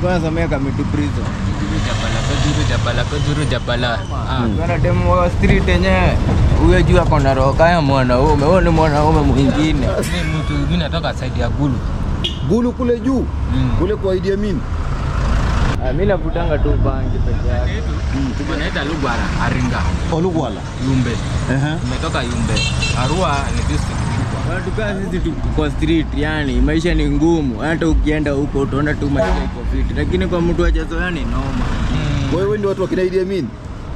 Kwa somea Kamiti prison. Kajuru jabala, kajuru jabala, kajuru jabala. Ah. Kuna demu wa street yenyewe huyo juu ako na roho kaya mwanaume, huyo ni mwanaume mwingine. Mimi mtu mimi natoka side ya Gulu. Gulu kule juu Mm. kule kwa Idi Amin. Ah, Mimi navutanga tu bangi peke yake. Wanaita Lugwara, Aringa, Olugwala. Yumbe. Ehe. Nimetoka Yumbe. Arua ni district kubwa. Watu kaa sisi tu- tuko street, yani maisha ni ngumu. Hata ukienda huko utaona tu maisha iko fiti, lakini kwa mtu ajazoea ni noma. Kwa hiyo wewe ndio watu wa kina Idi Amin.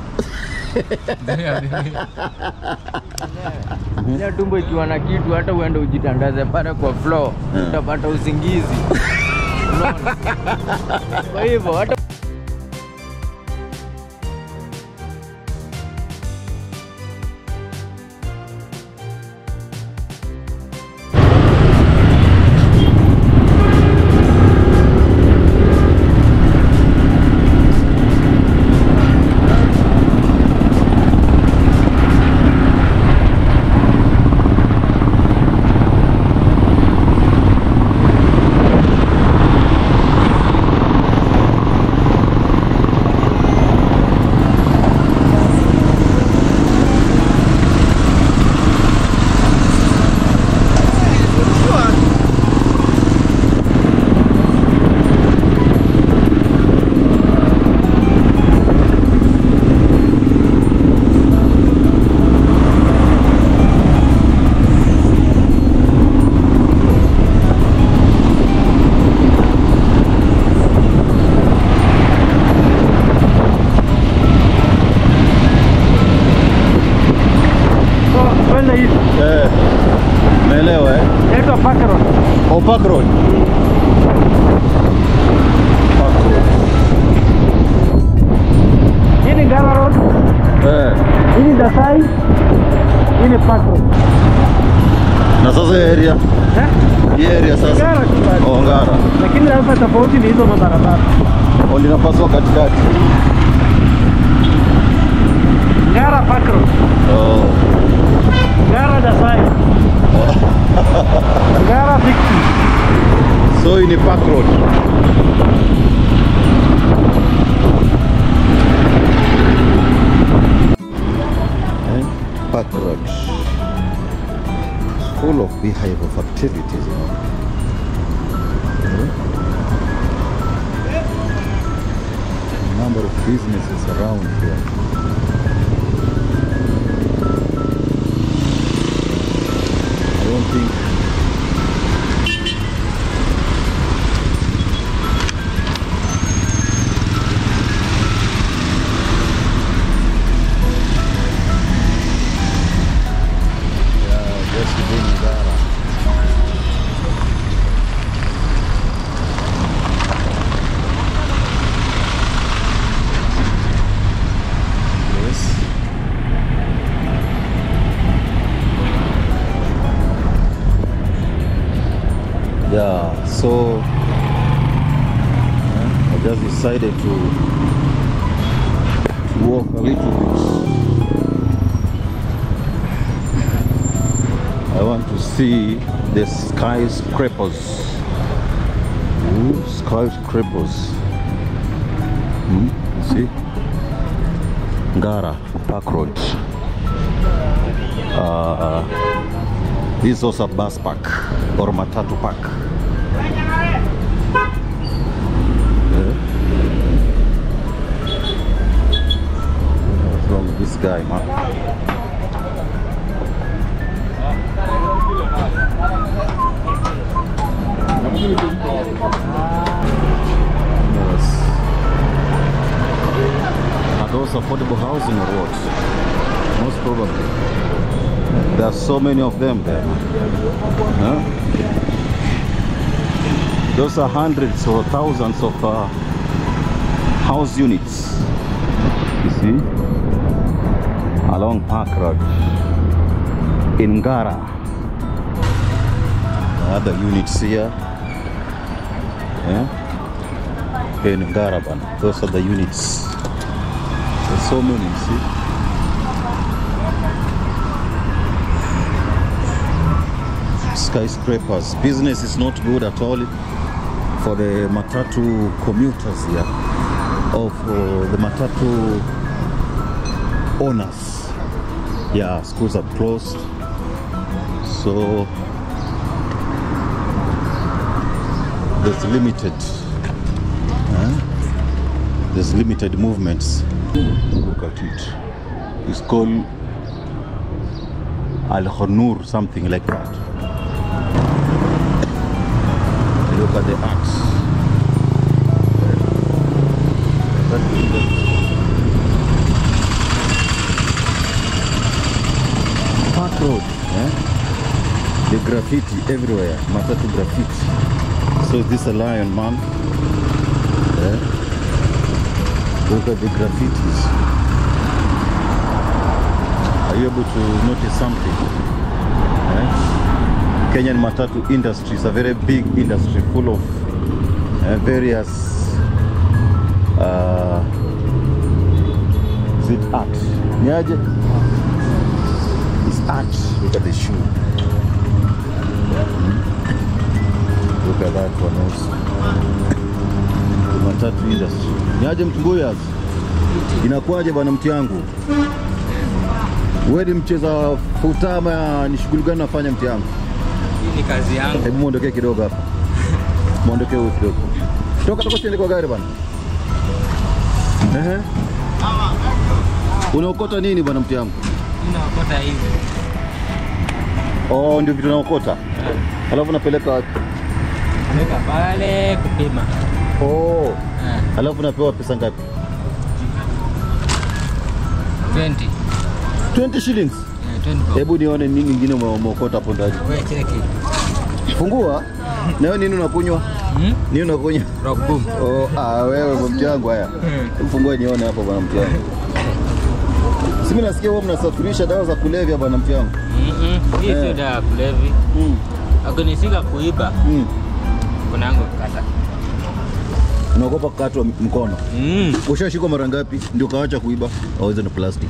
Ile tumbo ikiwa na kitu, hata uende ujitandaze pale kwa floor, Hmm. utapata usingizi. Unaona? Kwa hivyo hata Kwenda hivi Eh. Naelewa eh. naitwa Park Road. Oh, Park Road. Park Road. Hii ni Ngara Road, Eh. hii ni Dasai, hii ni Park Road. Na sasa hii area, Eh? hii area sasa. Ngara tu bado. Oh, Ngara. Lakini hapa tofauti ni hizo mabarabara. Oh, linapaswa katikati. Ngara Park Road, Oh. Ngara Dasai, Ngara Victory. So hii ni Park Road. Eh, Park Road. It's full of beehive of activities. You know? Eh? Number of businesses around here. I don't think Yeah, just within Zara. Yes. Yeah, so uh, I just decided to, to walk a little bit. I want to see the skyscrapers. Ooh, skyscrapers. Hmm, you see? Ngara Park Road. Uh, this is also a bus park or matatu park. Yeah. What's wrong with this guy, man? Yes. Are those affordable housing or what? Most probably. There are so many of them there. Huh? Those are hundreds or thousands of uh, house units. You see? Along Park Road. In Ngara. Other units here. Yeah? in Garaban. Those are the units. There's so many, you see. Skyscrapers. Business is not good at all for the matatu commuters here, of uh, the matatu owners. Yeah, schools are closed, so there's limited. huh? There's limited movements. Look at it. It's called Al Khonur, something like that. Look at the axe. That is the- Park Road. eh? The graffiti everywhere. Matatu graffiti. So is this a lion, man? Eh? Look at the graffitis. Are you able to notice something? Eh? Kenyan matatu industry is a very big industry full of uh, various uh, is it art? Niaje? It's art. Look at the shoe. Hmm? Look at that one also. The matatu industry. Niaje mtunguyas? Inakuwaje bwana mti yangu? Wewe ni mcheza futama, ni shughuli gani unafanya mti yangu? Hii ni kazi yangu. Hebu muondokee kidogo hapa, muondokee huyu kidogo. Toka toka, siende kwa gari bwana. Ehe, unaokota nini bwana mti yangu? Mimi naokota hivi. Oh, ndio vitu naokota, alafu napeleka wapi? Weka pale kupima. Oh, Eh, alafu napewa pesa ngapi? 20. 20 shillings. Eh, 20 bob. Hebu nione nini nyingine ume- umeokota hapo ndani. Wewe cheki. Fungua. Na wewe nini unakunywa? Hmm? Nini unakunywa? Rock boom. Oh, ah, wewe bwana mti yangu haya. Fungua nione hapo bwana mti yangu. Si mimi nasikia wewe mnasafirisha dawa za kulevya bwana mti yangu. Mhm. Hii sio Eh. dawa ya kulevi. Mm. Akinishika kuiba, Mm. kuna yangu kukata. Unaogopa kukatwa mkono. Mm. Ushashikwa mara ngapi ndio kaacha kuiba? Auze na plastic.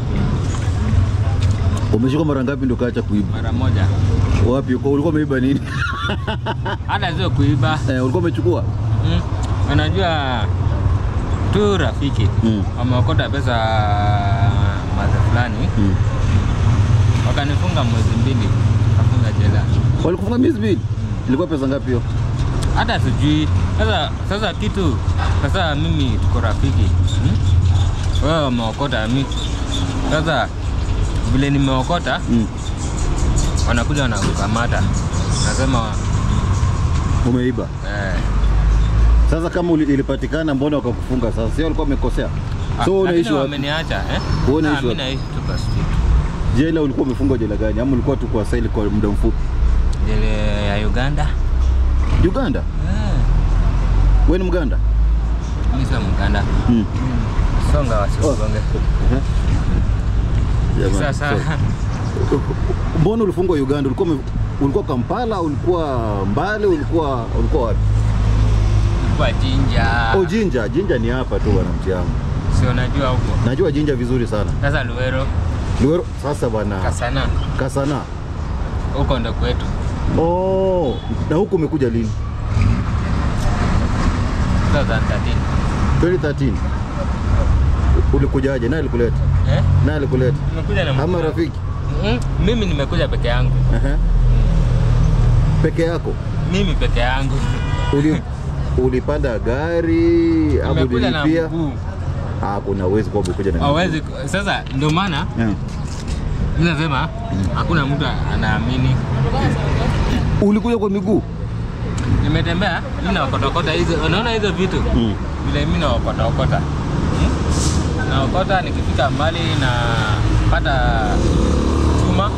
Umeshikwa mara ngapi ndio kaacha kuiba? Mara moja. Wapi? Kwa ulikuwa umeiba nini? Hata sio kuiba. eh, ulikuwa umechukua? Mm. Unajua tu rafiki Mm. wameokota pesa maza fulani Mm. wakanifunga mwezi mbili kafunga jela. Walikufunga miezi mbili. Ilikuwa pesa ngapi hiyo? Hata sijui sasa. Sasa kitu sasa, mimi tuko rafiki hmm? Wewe wameokota mi sasa, vile nimeokota Mm. wanakuja wanakukamata, nasema Umeiba. eh, Sasa kama uli- ilipatikana mbona wakakufunga sasa? Sio walikuwa wamekosea? ah, So wewe unaishi lakini wapi? wameniacha eh? Wewe unaishi Ah, mi wapi? naishi tu kwa street. Jela ulikuwa umefungwa jela gani? Ama ulikuwa tu kwa saili kwa muda mfupi? Jele ya Uganda Uganda? eh, Wewe ni Mganda? mi sio Mganda, Mm. songa wasiugonge. Jamani, Sasa so- Mbona ulifungwa Uganda? Ulikuwa ume- ulikuwa Kampala, ulikuwa Mbale, ulikuwa ulikuwa wapi? kwa jinja Oh, Jinja. Jinja ni hapa tu bwana mti yangu. si unajua huko Najua Jinja vizuri sana. sasa, Luero Luero sasa bwana Kasana Kasana. huko ndo kwetu. Oh, na huku umekuja lini? 2013 2013. Ulikujaje? Nani alikuleta? eh? Nani alikuleta? Nimekuja na Ama mkuu. rafiki? Mm, mimi nimekuja peke yangu, Ehe. Peke yako? mimi peke yangu Uli, ulipanda gari au nimekuja na ulilipia? mguu, Ah, kuna uwezi kwa umekuja na hawezi. Sasa ndio maana Yeah. mimi nasema hakuna mtu anaamini. Ulikuja kwa miguu? Nimetembea mimi naokotokota hizo, unaona hizo vitu Mm. vile mimi naokotokota hmm? naokota nikifika mbali na pata chuma,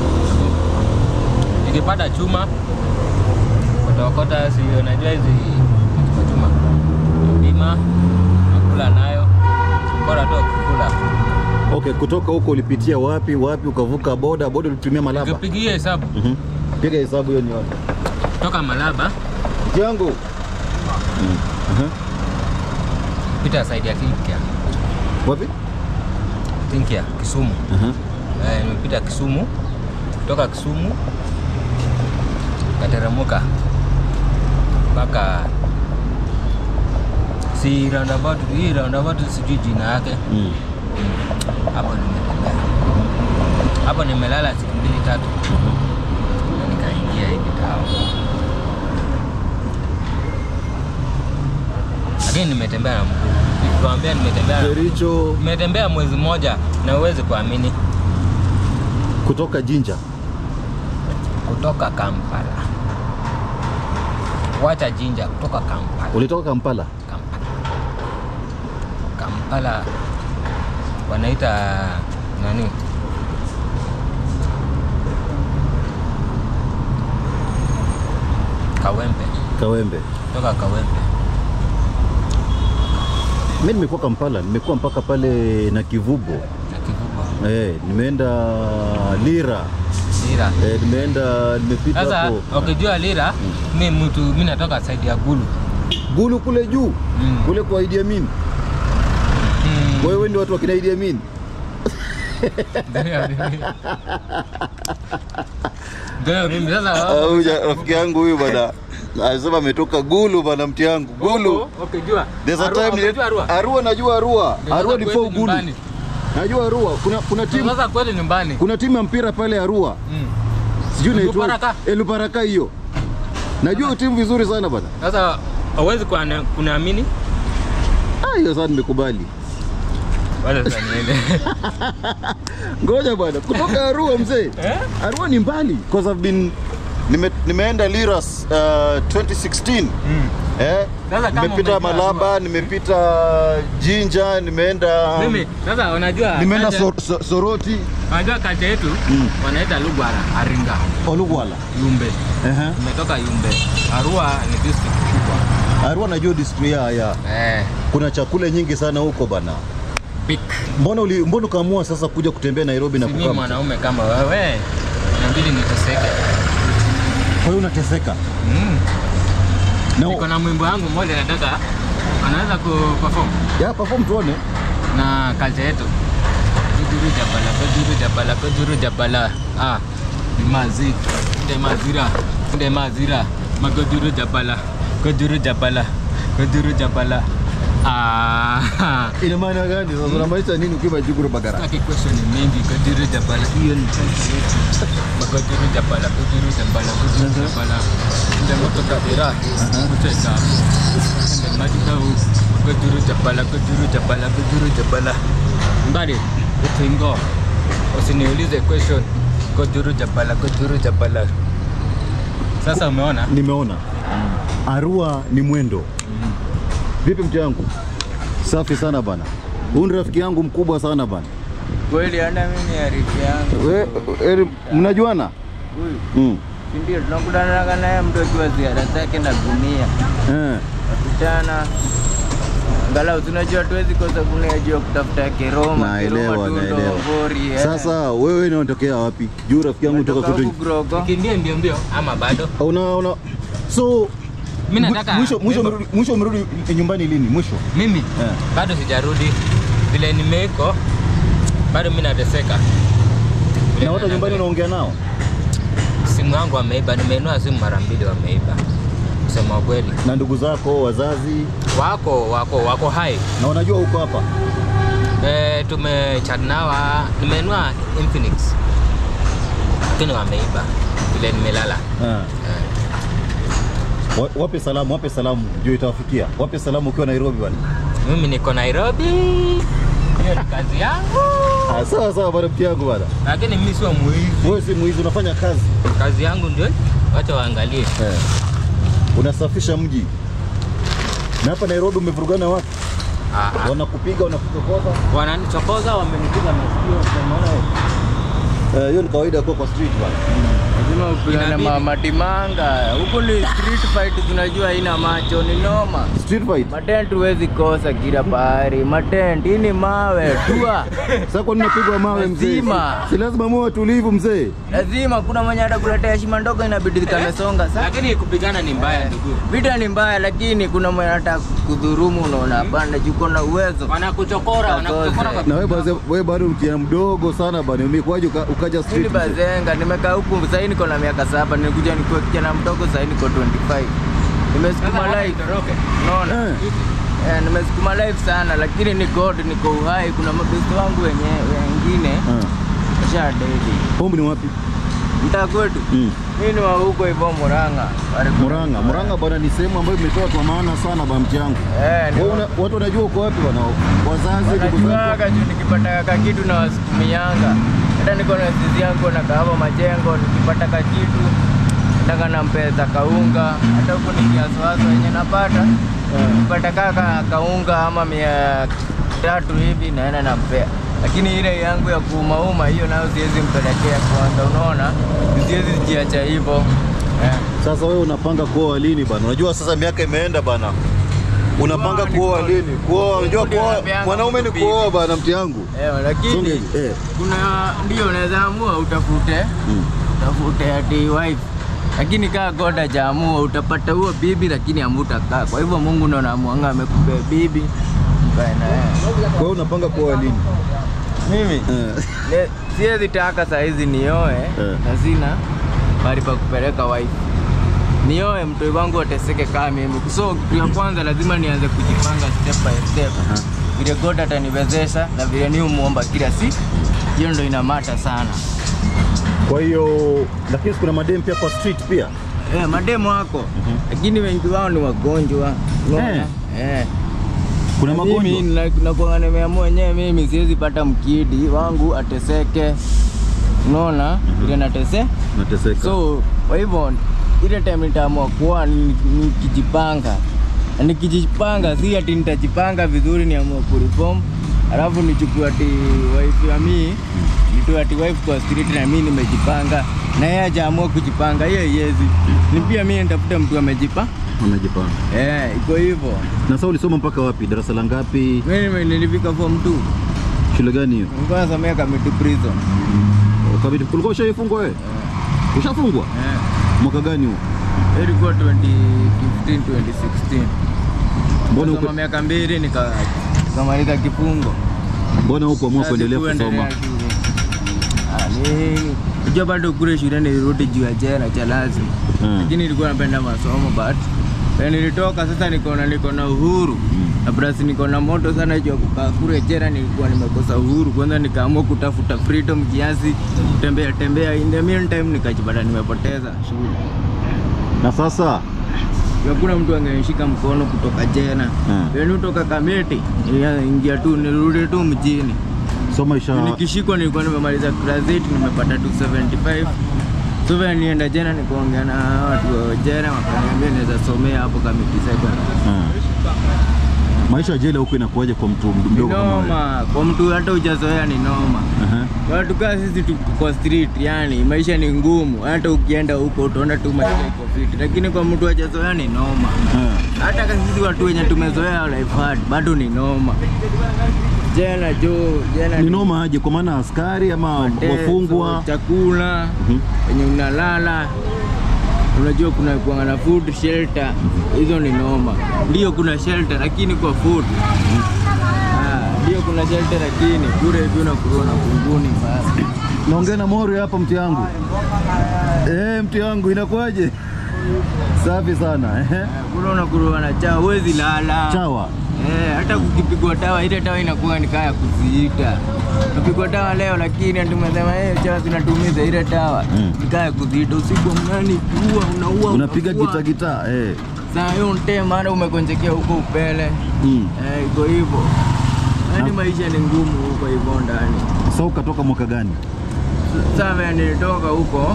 nikipata chuma kotokota, si unajua hizi kwa chuma bima nakula nayo, bora tu kukula. Okay, kutoka huko ulipitia wapi wapi, ukavuka boda boda, ulitumia Malaba? Nikipigia hesabu Mhm. Piga hesabu hiyo nione. toka Malaba Jangu. Mm. Aha. pita saidi ya Kinkia, Wapi? Kinkia Kisumu. Aha. Eh, nimepita Kisumu, kutoka Kisumu kateremuka mpaka si roundabout hii roundabout sijui jina yake Mm. hapo nimetembea hapo nimelala siku mbili tatu na nikaingia hivi tao lakini nimetembea na mguu nikikwambia nimetembea na mguu. Kericho nimetembea mwezi mmoja na uwezi kuamini kutoka Jinja. kutoka Kampala wacha Jinja kutoka Kampala Ulitoka Kampala? Kampala Kampala wanaita nani Kawempe Kawembe. kutoka Kawempe Mimi nimekuwa Kampala, nimekuwa mpaka pale na Kivubo. na Kivubo Eh, nimeenda Lira. Lira Eh, nimeenda nimepita sasa hapo. ukijua Lira mi mtu mi natoka saidi ya Gulu Gulu kule juu. Mm. Kule kwa Idi Amin. Mm. Wewe ndio watu wa kina Idi Amin. Ndio mimi sasa Huyu rafiki yangu huyu bwana. Anasema ametoka Gulu bana mti yangu. Gulu. ukijua There's a Arua, time ukijua Arua? Arua najua Arua. Ndio Arua sasa ni kwetu for Gulu. nyumbani. Najua Arua. Kuna kuna Ndio timu sasa kweli nyumbani kuna timu ya mpira pale Arua. Mm. Sijui inaitwa Luparaka? Eluparaka hiyo. Najua hiyo timu vizuri sana bana. Sasa hauwezi kuana- kuniamini Ah, hiyo sasa nimekubali. wala sasa niende Ngoja bwana, kutoka Arua mzee. Eh? Arua ni mbali because I've been nime, nimeenda Liras uh, 2016. Mm. Eh? Sasa kama Nimepita umejua Malaba, nimepita Jinja, nimeenda Mimi sasa unajua nimeenda culture- so, so, Soroti, unajua kacha yetu Mm. wanaita Lugwara Aringa Olugwala. Yumbe Ehe. umetoka Yumbe Arua ni district kubwa Arua najua district ya, ya. eh Kuna chakula nyingi sana huko bana. big Mbona uli, mbona ukaamua sasa kuja kutembea Nairobi na si mimi kukaa? mwanaume kama wewe inabidi niteseke Kwa hiyo unateseka. mm. Na niko na mwimbo wangu mmoja nataka anaweza kuperform ya perform tuone. na culture yetu kujuru jabala kujuru jabala kujuru jabala ah ni mazi nde mazira nde mazira magojuru jabala kujuru jabala kujuru jabala ah Ina maana gani sasa? Unamaanisha nini ukiwa Jukuru Bagara? Sitaki question mingi kujuru jabala hiyo ni culture yetu magojuru jabala kujuru jabala kujuru jabala nde moto kabira kucheza nde maji kau kujuru jabala kujuru jabala kujuru jabala mbali utingo usiniulize question kujuru jabala kujuru jabala sasa umeona Nimeona. Arua ni mwendo. Vipi mtu yangu? Safi sana bana. Huyu ni rafiki yangu mkubwa sana bana. Kweli hata mimi ni arifu yangu. We, eri, mnajuana? Huyu Mm. si ndio tunakutana naye mtu akiwa ziara zake na gunia. Eh. Nakutana angalau tunajua tuwezi kosa gunia juu ya kutafuta keroma, Naelewa, keroma, tundo, naelewa. ngori. eh. Sasa wewe ni unatokea wapi? Juu rafiki yangu kutoka Natoka kwetu. huku Grogo. kimbie ndio mbio ama bado Una una so Mimi nataka- mwisho mwisho wimbo. umerudi mwisho umerudi nyumbani lini? Mwisho. mimi Eh. bado sijarudi vile nimeiko bado mi nateseka Vile Na watu na- nyumbani unaongea nao? simu yangu wameiba nimeinua simu mara mbili wameiba kusema ukweli Na ndugu zako, wazazi wako wako wako hai na wanajua uko hapa. e, tumechat nawa nimeinua Infinix lakini wameiba vile nimelala Eh. Eh, Wa- Wape salamu, wape salamu juu itawafikia. Wape salamu ukiwa Nairobi bwana. mimi niko Nairobi hiyo ni kazi yangu Ah, sawa sawa bwana mti yangu bwana. lakini mimi sio mwizi Wewe si mwizi unafanya kazi. kazi yangu ndio wacha waangalie Eh. Unasafisha mji. Na hapa Nairobi umevurugana watu. Ah, ah. Wanakupiga, wanakutokoza. wananichokoza wamenipiga masikio unaona wewe? Eh, hiyo ni kawaida kwa kwa street bwana. Lazima upigane Inabidi. ma- matimanga. Huku ni street fight tunajua haina macho ni noma. Street fight. Matent huwezi kosa kila pahali. Matent hii ni mawe tua. Sasa kwa nini unapigwa mawe mzee? Lazima. Si lazima muwe watulivu mzee. Lazima kuna mwenye atakuletea heshima ndogo inabidi kamesonga. Sasa lakini kupigana ni mbaya ndugu vita ni mbaya, lakini kuna mwenye anataka kudhurumu, unaona hapana, juko na uwezo. wanakuchokora wanakuchokora kwa Na wewe bado wewe bado mkiana mdogo sana bwana. Umekuwaje uka- ukaja Mimi street? mzee? bazenga, nimekaa huku sasa niko na miaka saba, nilikuja nikuwa kijana mdogo, sasa niko 25. nimesukuma live unaona Eh. eh, nimesukuma live sana lakini ni god niko uhai kuna mabesti wangu wenye wengine Ah. washa dedi Home ni wapi? mtaa kwetu Mm. mimi ni wa huko hivyo Murang'a Karibu. Murang'a. Murang'a bwana ni sehemu ambayo imetoa kwa maana sana bwana mti yangu. eh ni Wewe una- watu wanajua uko wapi bwana? Wazazi, ndugu zako. wanajuaga juu nikipata kakitu na wasukumianga hata niko na sisi yangu na kahawa majengo nikipata kakitu nataka nampeza kaunga hata huku nikiaswaso wenye napata nikipata kaka kaunga ama mia tatu hivi naenda nampea lakini ile yangu ya kuumauma hiyo nayo siwezi mpelekea kwanza unaona siwezi jiacha hivyo eh. Sasa wewe unapanga kuoa lini bana? Unajua sasa miaka imeenda bana. Unapanga Kuoa ni kuoa kuoa. lini? Kuoa, unajua Ndio kuoa napeanga mwanaume ni mtu kuoa bana mti yangu. Eh, Songe lakini hivi, eh. kuna ndio unaweza amua utafute Mm. utafute ati wife lakini kaa God hajaamua utapata huo bibi lakini amutakaa kwa hivyo Mungu ndo anamuanga amekupea bibi mkae na yeye Kwa hiyo unapanga kuoa lini? mimi Eh. ne- siwezi taka saa hizi nioe Eh. na sina bali pa kupeleka wife nioe mtoi wangu ateseke kama mimi so kitu ya kwanza lazima nianze kujipanga step by step vile God ataniwezesha na vile ni umuomba kila siku hiyo ndo inamata sana Kwa hiyo lakini kuna madem pia kwa street pia. Eh, mademo wako lakini wengi wao ni wagonjwa unaona? Eh. eh. Kuna magonjwa. Mimi na- nakuanga nimeamua wenyewe mimi siwezi pata mkidi wangu ateseke unaona ile natese Nateseka. so kwa hivyo ile time nitaamua kuoa ni- nikijipanga na nikijipanga si ati nitajipanga vizuri niamua kureform alafu nichukue ati wife ya mii nitoe ati wife kwa street na mimi nimejipanga na yeye hajaamua kujipanga hiyo iwezi ni pia mimi nitafuta mtu amejipa Unajipanga. eh iko hivyo Na sasa ulisoma mpaka wapi? Darasa la ngapi? mimi nilifika form 2 Shule gani hiyo? nilikuwa nasomea Kamiti prison Kabidi kulikuwa ushaifungwa wewe? Ushafungwa? eh Mwaka gani huo? Hiyo ilikuwa 2015 2016 Mbona Nikasoma uko miaka mbili nika nikamaliza kifungo mbona huko amua Sasa kuendelea sikuendelea kusoma? shule. Ah, ni unajua bado kule shuleni nilirudi juu ya jela cha lazima Hmm. lakini nilikuwa napenda masomo but when nilitoka sasa niko na niko na uhuru na plus niko na moto sana juu ya kukaa kule jela nilikuwa nimekosa uhuru kwanza nikaamua kutafuta freedom kiasi kutembea tembea in the meantime nikajipata nimepoteza shule Na sasa hakuna mtu angenishika mkono kutoka jela Hmm. yani kutoka Kamiti ya- ingia tu nirudi tu mjini so maisha nikishikwa nilikuwa nimemaliza class 8 nimepata 275 so vile nienda jela nikaongea na watu wa jela wakaniambia naweza somea hapo Kamiti secondary Ah. maisha ya jela huko inakuwaje kwa mtu ni mdogo kama wewe? noma kwa mtu hata hujazoea ni noma Aha. watu kaa sisi tuko kwa street yani maisha ni ngumu hata ukienda huko utaona tu maisha iko fiti lakini kwa mtu hajazoea ni noma Ah. hata kama sisi watu wenye tumezoea life hard bado ni noma jela jo jela ni noma aje kwa maana askari ama mateso, wafungwa chakula Mhm. wenye unalala unajua kuna kuanga na food shelter hizo ni noma ndio kuna shelter lakini kwa food Ah, ndio kuna shelter lakini kule hivi unakuwa na kunguni basi naongea na mori hapa mti yangu eh mti yangu inakuwaje safi sana eh kule unakuwa na chawa huwezi lala chawa Eh, hata kukipigwa dawa ile dawa inakuwa ni kaya kuziita. Napigwa dawa leo lakini tumesema eh chawa zinatumiza ile dawa. Mm. Ni kaya kuziita usiku mnani kuua unaua. unapiga unaua. gita gita eh Saa hiyo nte maana umekonjekea huko upele. mm. Eh, iko hivyo. Yaani maisha ni ngumu huko hivyo ndani. so ukatoka mwaka gani Sasa vile nilitoka huko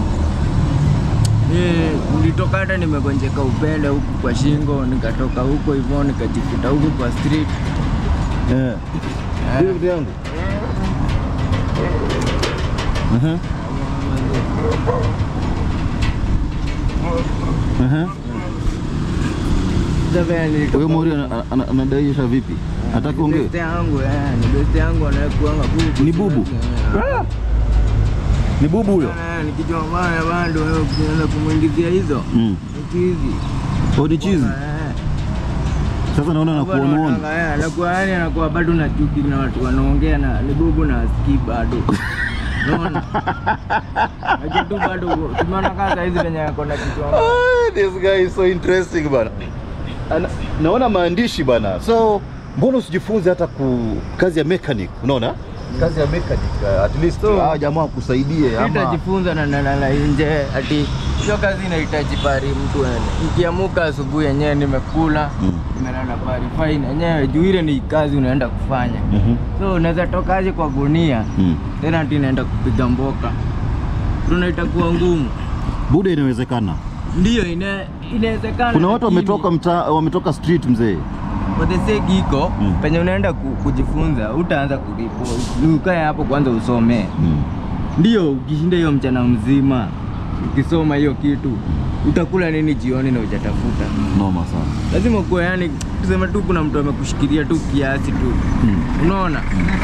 ni- nilitoka hata nimegonjeka upele huku kwa shingo, nikatoka huko hivyo nikajikuta huku kwa street. eh Ndio mti yangu Aha. Aha. Sasa vile nilitoka Huyo Mori ana- ana- anadaisha vipi? Hataki ongee? Beste yangu eh, ni beste yangu anayekuanga bubu. Ni bubu? Eh, Ni bubu huyo? eh, nikijua bana bado wewe ukianza kumwingizia hizo Mm. hizi. Oh, ni chizi. Sasa naona nakuonaona. Anakuwa yani anakuwa bado na chuki na watu wanaongea na ni bubu na asikii bado. Unaona? Lakini tu bado tumeona kama saa hizi venye ako na kichwa. Ah, this guy is so interesting bana. Ana, naona maandishi bana. So mbona usijifunze hata ku kazi ya mechanic? Unaona? Kazi ya mechanic uh, at least So- ah, jamaa kusaidie ama Nitajifunza na na, na, na nje ati hiyo kazi inahitaji pari mtu ene. Nikiamuka asubuhi yenyewe nimekula, Mm. nimelala pari fine yenyewe juu ile ni kazi unaenda kufanya. Mhm. So unaweza tokaje kwa gunia Mm. tena ati naenda kupiga mboka. Tuna itakuwa ngumu. Buda inawezekana. Ndio ina inawezekana. Kuna watu lakini- wametoka mtaa wametoka street mzee. for the sake iko Mm. penye unaenda ku, kujifunza utaanza kulipo ukae hapo kwanza usomee Mm. ndio ukishinda hiyo mchana mzima ukisoma hiyo kitu utakula nini jioni na ujatafuta Noma sana. lazima kuwa yani tuseme tu kuna mtu amekushikilia tu kiasi tu Mm. unaona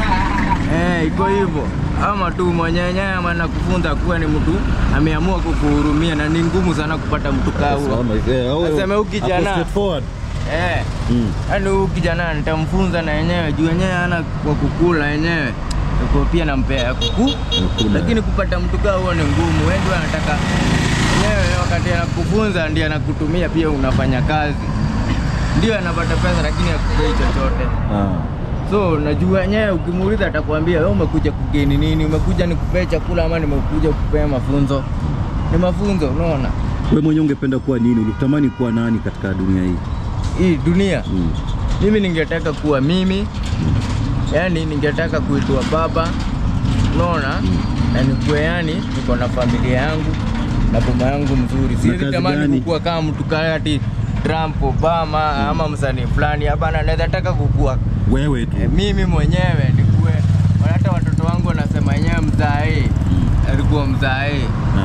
eh iko hivyo ama tu mwenyenye ama anakufunza kuwa ni mtu ameamua kukuhurumia na ni ngumu sana kupata mtu kaa huo Sama, eh, au- Nasema huyu kijana- ako straightforward. eh Mm. Yaani huyu kijana nitamfunza na yenyewe juu yenyewe ana kwa kukula yenyewe Yuko pia nampea ya kuku Kukula. lakini kupata mtu kaa huo ni ngumu. Wewe ndio anataka yenyewe wakati anakufunza ndiye anakutumia pia unafanya kazi, ndio anapata pesa, lakini hakupei chochote. Ah. So najua yenyewe ukimuuliza atakwambia wewe umekuja kugeni nini, umekuja nikupee chakula ama nimekuja kukupea mafunzo? Ni mafunzo, unaona Wewe mwenyewe ungependa kuwa nini? Ulitamani kuwa nani katika dunia hii? hii dunia Mm. mimi ningetaka kuwa mimi yani ningetaka kuitwa baba unaona na nikuwe yani niko na familia yangu na boma yangu mzuri siwezi kazi tamani gani? kukua kama mtu kaya ati Trump Obama ama msanii fulani hapana naweza taka kukua Wewe tu. e, mimi mwenyewe nikuwe hata watoto wangu wanasema wenyewe mzae alikuwa mzae Ah.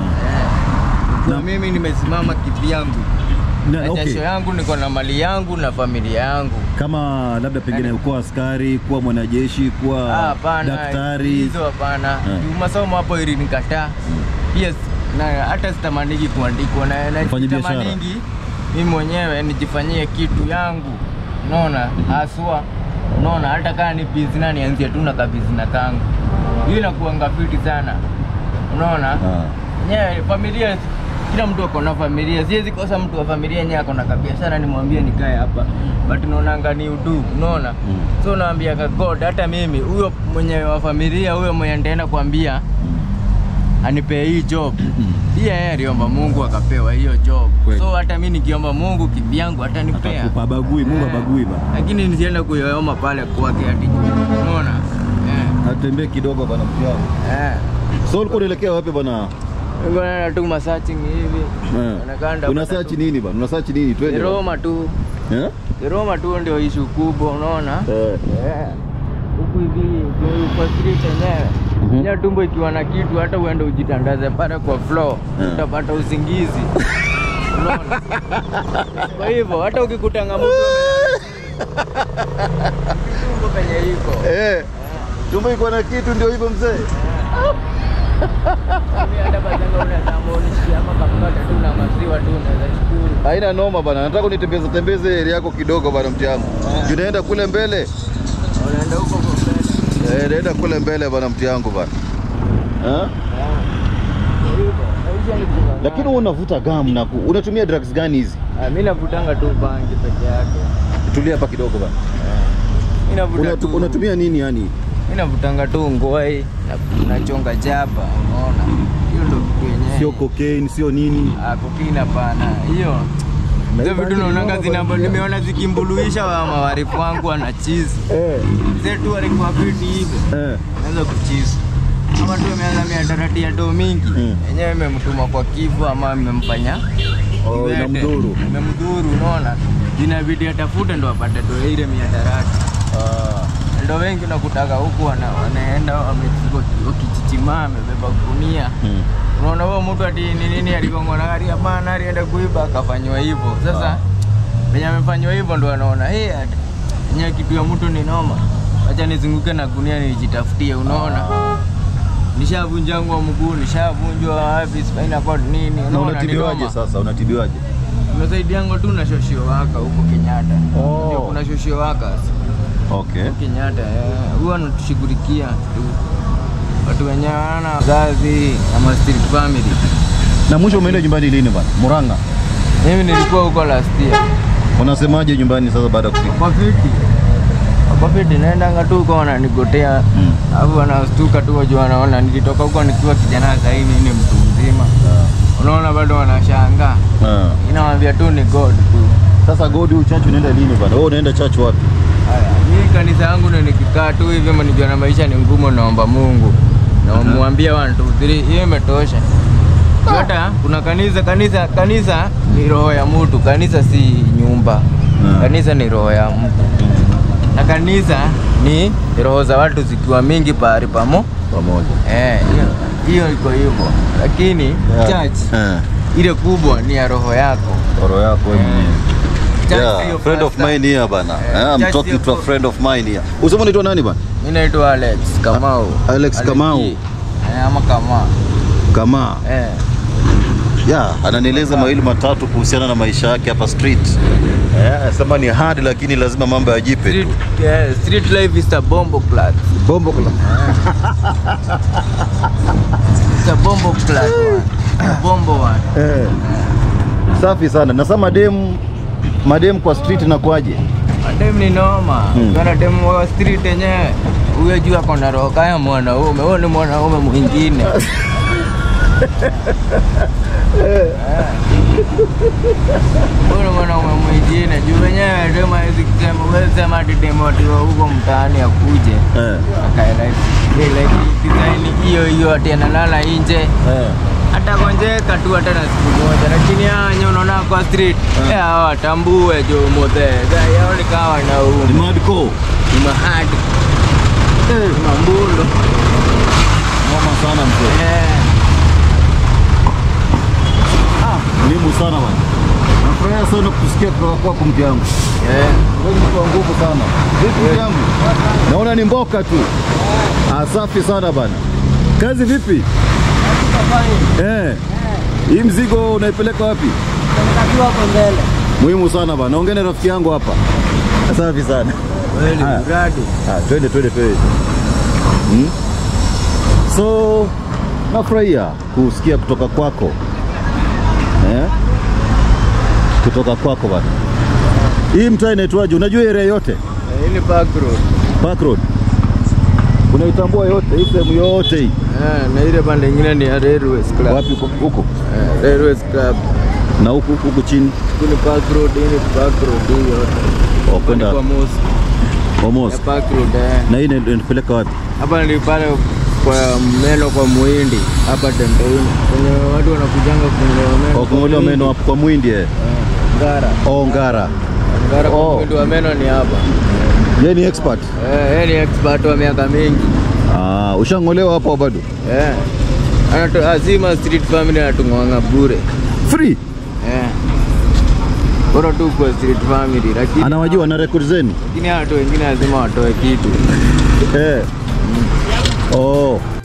eh, Na- mimi nimesimama kivyangu Na, na okay. jasho yangu niko na mali yangu na familia yangu Kama labda pengine kuwa askari, kuwa mwanajeshi, Ah, kuwa hapana daktari. hizo hapana juu masomo hapo ili nikataa yes na hata sitamaniki kuandikwa na na Ufanye biashara. sitamaningi mimi mwenyewe nijifanyie kitu yangu unaona haswa unaona hata kama ni bizina nianzie tu na kabizina kangu hiyo inakuanga fiti sana unaona Ah. nyewe familia kila mtu ako na familia siwezi kosa mtu wa familia yenyewe ako na kabiashara nimwambie nikae hapa but naonanga ni udu unaona Mm. so naambiaga god hata mimi huyo mwenye wa familia huyo mwenye nitaenda kuambia anipee hii job pia yeye aliomba mungu akapewa hiyo job Kweli. so hata mi nikiomba mungu kivyangu atanipea Atakupa bagui, Mungu Eh, abagui bana. lakini nisienda kuyoyoma pale kwake ati unaona eh, Atembee kidogo bana mtiao. eh. So ulikuwa unaelekea wapi bana? Niko naenda tu masearching hivi Eh. Onekana Una ndapata search tu. nini bana? Una search nini? Ni Twende. bana. Roma tu Eh? Ni Roma tu ndio ishu kubwa unaona Eh. Eh. huku hivi kwa- kwa street yenyewe Mhm. yenyewe tumbo ikiwa na kitu hata uende ujitandaze pale kwa floor Eh. utapata usingizi unaona kwa hivyo hata ukikutanga mtu tumbo penye iko Eh. Tumbo iko na kitu ndio hivyo mzee. Mimi hata bazanga unaweza muonishia hapa kapata tu na maziwa tu unaweza shukuru Haina noma bana. Nataka unitembeze tembeze area yako kidogo bana mtiangu. Juu naenda kule mbele. unaenda huko kwa mbele Eh, naenda kule mbele bana mtiangu bana. Eh? Lakini wewe unavuta gam na ku, unatumia drugs gani hizi? mi navutanga tu bangi peke yake Tulia hapa kidogo bana. Mi navuta Unatu, tu- unatumia nini yani? mi navutanga tu ngwai na- nachonga jaba unaona hiyo ndo kitu yenyewe Sio cocaine, sio nini? Ah, kokina pana hiyo hizo vitu naonanga zinamba nimeona zikimbuluisha wa mawarifu wangu wana chizi Eh. zetu walikuwa fiti hivi Eh. naweza kuchizi ama tu imeanza miadarati ya doo mingi Mm. yenyewe imemtuma kwa kifo ama imemfanya Oh, kiwete. inamdhuru. imemdhuru unaona inabidi atafute ndo apate do ile miadarati Ah. ndo wengi nakutaka huku wana, wanaenda wame- wakichichimaa amebeba gunia Hmm. unaona huo mtu ati ni nini aligongwa na gari hapana alienda kuiba akafanywa hivyo sasa venye amefanywa hivyo ndo anaona hey, enyewe kitu ya mtu ni noma wacha nizunguke na gunia nijitafutie unaona nishavunjangwa mguu nishavunjwa wapi spinal cord nini Na unaona ni unatibiwaje noma sasa? Unatibiwaje? nimesaidiangwa tu na shoshio waka huko Kenyatta Oh. Ndio kuna shoshio waka Okay. Kenyatta eh, huwa anatushughulikia tu watu wenye wana wazazi ama street family. Na mwisho umeenda nyumbani lini bana? Murang'a. Mimi nilikuwa huko last year Unasemaje nyumbani sasa baada ya kufika? kwa fiti kwa fiti, naendanga tu huko wananigotea Mm. alafu wanastuka tu wajua, wanaona nilitoka huko nikiwa kijana, sasa hivi ni mtu mzima, unaona, bado wanashangaa. Ah. Inawambia tu ni God tu. Sasa God huyu church unaenda lini bana? Wewe unaenda church wapi? Haya, mimi kanisa yangu ni nikikaa tu hivi ama nikiona maisha ni ngumu, naomba Mungu na mwambia 1 2 3, hiyo imetosha. Hata kuna kanisa, kanisa, kanisa ni roho ya mtu, kanisa si nyumba. Ah. Kanisa ni roho ya mtu, na kanisa ni roho za watu zikiwa mingi pahali pamo. Pamoja. Eh, hiyo hiyo iko hivyo, lakini Yeah. church Eh. ile kubwa ni ya roho yako. Roho yako wewe Eh. mwenyewe. Church Yeah, sio friend of pastor. mine here bana. Eh, Eh, I'm church talking sio to a pa- friend of mine here. Usema unaitwa nani bana? Mimi naitwa Alex Kamau. Alex Kamau. G. Eh, ama Kamau. Kama. Eh. Yeah, ananieleza mawili matatu kuhusiana na maisha yake hapa street. Eh, sema ni hard lakini lazima mambo yajipe Street, tu. yeah, street life is a bombo class. Bombo kula. It's a bombo class one. A bombo one. Eh. Safi sana. Na sasa madem madem kwa street inakuaje? Madem ni noma. Hmm. Kana dem wa street yenyewe. Huyo juu ako na roho kaya mwanaume. Huyo ni mwanaume mwingine. Huyo ni mwanaume mwingine. Juu wenyewe dem hawezi kusema, huwezi sema ati dem ati wa huko mtaani akuje. Eh. Akae like, eh, like design hiyo hiyo ati analala nje. Eh. hata konjeka tu hata na siku moja, lakini anye unaona kwa street Ah. eh, hawa watambue jo mothe yao ni kawa na Ni umu hardcore. ni mahadi eh, mambulo Noma sana mzee. eh, Muhimu sana bana. Nafurahia sana kusikia kutoka kwako mke wangu. eh. Wewe ni mtu wa nguvu sana. Vipi mke wangu? Naona ni mboka tu. Ah, safi sana bana. Kazi vipi? Eh. Hii mzigo unaipeleka wapi? Muhimu sana bana. Naongea na rafiki yangu hapa. Safi sana. Kweli Haya. mradi Ah, twende twende twende. Hmm? So nafurahia kusikia kutoka kwako eh? kutoka kwako bana. Hii mtaa inaitwaje? Unajua area yote? Eh, hii ni Park Road Park Road. Unaitambua yote hii sehemu yote hii? eh, na ile pande ingine ni ya Railways Club Wapi huko? huko? eh, Railways Club Na huku huku chini? hii ni Park Road hii ni Park Road hii yote Oh, Hapa ni kwenda kwa mosque ya almost. Park Road eh. Na hii ina- inatupeleka wapi? hapa ni pale kwa meno kwa muhindi hapa Tembeini kwenye watu wanakujanga kunyolewa meno Kwa kung'olewa meno hapo kwa Mwindi eh. Eh, Ngara Oh, Ngara. Ngara kwa Oh. muhindi wa meno ni hapa Yeye ni expert. eh, yeye ni expert wa miaka mingi Ah, ushang'olewa hapo bado? eh. Anato, azima street family anatung'oanga bure Free. eh. Bora tu kwa street family lakini Anawajua na record zenu? lakini hawa watu wengine lazima watoe kitu Eh. Oh.